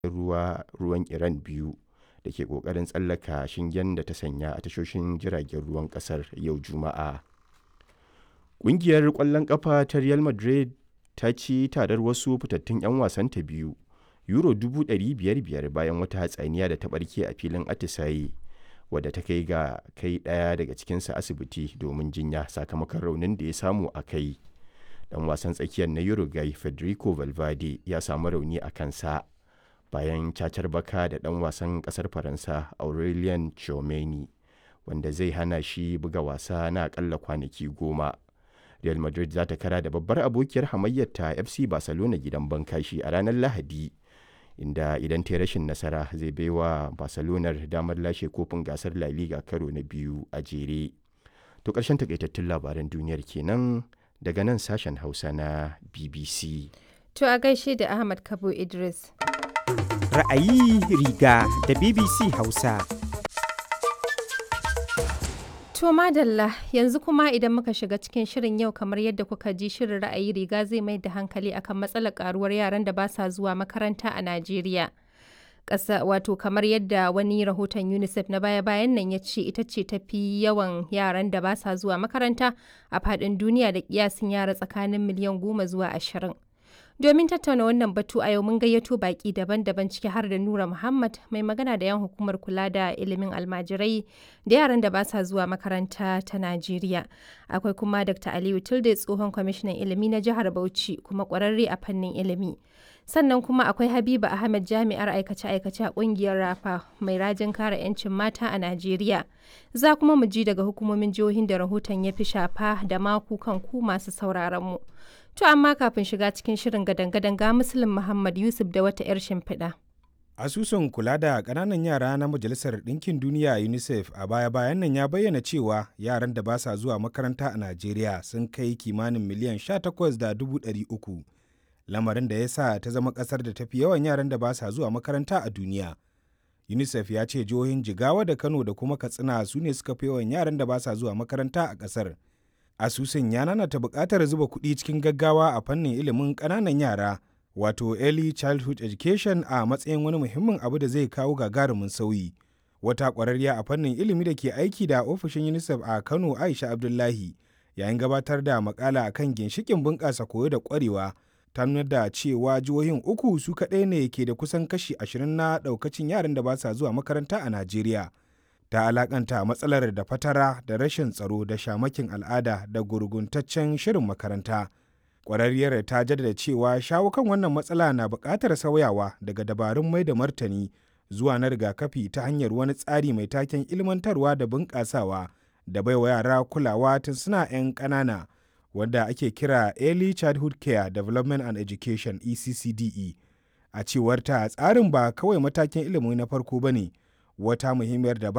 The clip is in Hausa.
ruwa ruwan Iran biyu da ke ƙoƙarin tsallaka shingen da ta sanya a tashoshin jiragen ruwan ƙasar yau Juma'a. Ƙungiyar ƙwallon ƙafa ta Real Madrid ta ci tarar wasu fitattun 'yan wasanta biyu Euro 500,000 bayan wata hatsaniya da ta ɓarke a filin atisaye wadda ta kai ga kai ɗaya daga cikinsu asibiti domin jinya sakamakon raunin da ya samu a kai. Ɗan wasan tsakiyar na Uruguay Federico Valverde ya samu rauni a kansa bayan cacar baka da ɗan wasan ƙasar Faransa Aurelien Tchouameni wanda zai hana shi buga wasa na aƙalla kwanaki goma. Real Madrid za ta kara da babbar abokiyar hamayyarta FC Barcelona gidan bankashi a ranar Lahadi. inda idan ta yi rashin nasara zai baiwa barcelonar damar lashe kofin gasar la liga karo na biyu a jere to ƙarshen takaitattun labaran duniyar kenan daga nan sashen hausa na bbc To a gaishe da Ahmad Kabo Idris. Ra'ayi riga da BBC Hausa. To madalla yanzu kuma idan muka shiga cikin shirin yau kamar yadda kuka ji shirin ra'ayi riga zai mai da hankali akan matsalar karuwar yaran da ba sa zuwa makaranta a Najeriya. Ƙasa wato kamar yadda wani rahoton UNICEF na baya-bayan nan ya ce ita ce tafi yawan yaran da ba sa zuwa makaranta a faɗin duniya da kiyasin yara tsakanin miliyan goma zuwa ashirin. Domin tattauna wannan batu a yau mun gayyato baki daban-daban ciki har da Nura Muhammad mai magana da yan hukumar kula da ilimin almajirai da yaran da ba sa zuwa makaranta ta Najeriya. Akwai kuma Dr. Aliyu Tilde tsohon kwamishinan ilimi na jihar Bauchi kuma kwararre a fannin ilimi. Sannan kuma akwai Habiba Ahmed jami'ar aikace-aikace a kungiyar Rafa mai rajin kare 'yancin mata a Najeriya. Za kuma mu ji daga hukumomin jihohin da rahoton ya fi shafa da maku kan ku masu sauraron mu. To amma kafin shiga cikin shirin gadan-gadan ga Muslim Muhammad Yusuf da wata 'yar shimfiɗa. Asusun kula da ƙananan yara na Majalisar Ɗinkin Duniya UNICEF a baya-bayan nan ya bayyana cewa yaran da ba sa zuwa makaranta a Najeriya sun kai kimanin miliyan 18,300. Lamarin da ya sa ta zama ƙasar da tafi yawan yaran da ba sa zuwa makaranta a duniya. UNICEF ya ce jihohin Jigawa da Kano da kuma Katsina su ne suka fi yawan yaran da ba sa zuwa makaranta a ƙasar. asusun ya nanata buƙatar zuba kuɗi cikin gaggawa a fannin ilimin ƙananan yara wato early childhood education a matsayin wani muhimmin abu da zai kawo gagarumin sauyi wata ƙwararriya a fannin ilimi da ke aiki da ofishin unicef a kano aisha abdullahi yayin gabatar da makala akan ginshikin bunƙasa koyo da ƙwarewa ta nuna da cewa jihohin uku su kaɗai ne ke da kusan kashi ashirin na ɗaukacin yaran da ba sa zuwa makaranta a najeriya ta alakanta matsalar da fatara da rashin tsaro da shamakin al'ada da gurguntaccen shirin makaranta ƙwararriyar ta jaddada cewa shawo kan wannan matsala na buƙatar sauyawa daga dabarun mai da martani zuwa na rigakafi ta hanyar wani tsari mai taken ilmantarwa da bunƙasawa da baiwa yara kulawa tun suna 'yan ƙanana wanda ake kira early childhood care development and education eccde a cewar ta tsarin ba kawai matakin ilimi na farko ba ne wata muhimmiyar dabara